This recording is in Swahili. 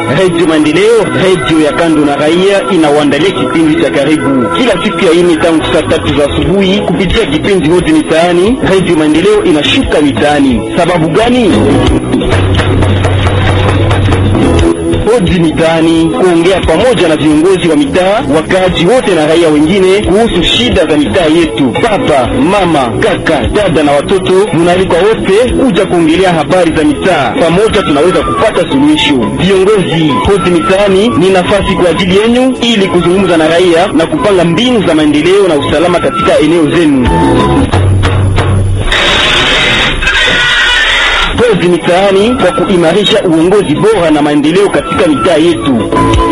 Redio Maendeleo, redio ya kando na raia, inawaandalia kipindi cha karibu kila siku ya ine tangu saa tatu za asubuhi kupitia kipindi hodi mitaani. Redio Maendeleo inashuka mitaani. Sababu gani? Hodi mitaani, kuongea pamoja na viongozi wa mitaa, wakaaji wote na raia wengine kuhusu shida za mitaa yetu. Baba, mama, kaka, dada na watoto, munaalikwa wote kuja kuongelea habari za mitaa. Pamoja tunaweza kupata suluhisho. Viongozi, hodi mitaani ni nafasi kwa ajili yenu ili kuzungumza na raia na kupanga mbinu za maendeleo na usalama katika eneo zenu. Hodi mitaani kwa kuimarisha uongozi bora na maendeleo katika mitaa yetu.